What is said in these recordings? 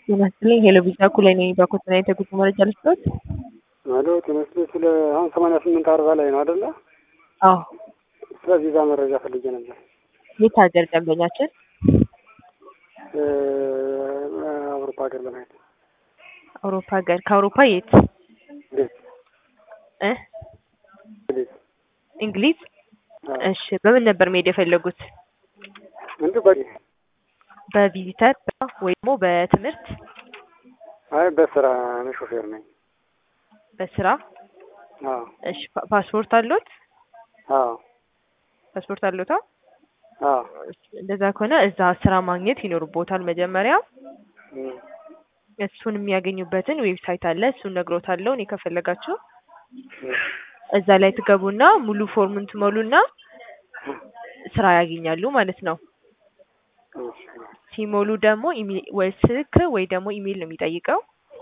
ጤና ይስጥልኝ ሄሎ ቪዛ ኩላይ ነኝ። በኮተና የተጉዞ መረጃ ልስጥዎት? አሎ ጤና ይስጥልኝ። ስለ አሁን ሰማንያ ስምንት አርባ ላይ ነው አይደለ? አዎ። ስለ ቪዛ መረጃ ፈልጌ ነበር። የት ሀገር ደንበኛችን? አውሮፓ ሀገር ለማየት አውሮፓ ሀገር። ከአውሮፓ የት? እንዴት እ እንዴት? እንግሊዝ? አዎ። እሺ በምን ነበር መሄድ የፈለጉት? እንዲሁ በቂ በቪዚተር ወይ ደግሞ በትምህርት? አይ በስራ እኔ ሾፌር ነኝ። በስራ? አዎ እሺ ፓ- ፓስፖርት አለዎት? አዎ ፓስፖርት አለዎት? አዎ። አዎ እሺ፣ እንደዛ ከሆነ እዛ ስራ ማግኘት ይኖርቦታል መጀመሪያ። እም፣ እሱን የሚያገኙበትን ዌብሳይት አለ። እሱን ነግሮታለሁ እኔ ከፈለጋችሁ እም፣ እዛ ላይ ትገቡና ሙሉ ፎርሙን ትሞሉና ስራ ያገኛሉ ማለት ነው። እሺ፣ ሲሞሉ ደግሞ ኢሜ- ወይ ስልክ ወይ ደግሞ ኢሜይል ነው የሚጠይቀው።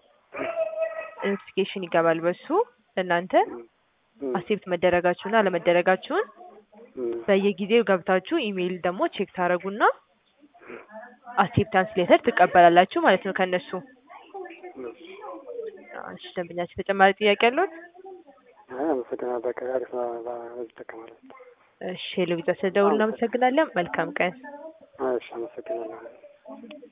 ኖቲፊኬሽን ይገባል በሱ እናንተ እም፣ አክሴፕት መደረጋችሁና አለመደረጋችሁን እም፣ በየጊዜው ገብታችሁ ኢሜይል ደግሞ ቼክ ታደርጉና አክሴፕታንስ ሌተር ትቀበላላችሁ ማለት ነው ከእነሱ። እሺ። እሺ ደንበኛችን ተጨማሪ ጥያቄ አለዎት? አይ አመሰግናለሁ። በቃ አሪፍ ነው። በዚህ እጠቀማለሁ። እሺ ሄሎ ቪዛ ስለደውሉ እናመሰግናለን። መልካም ቀን። እሺ አመሰግናለሁ።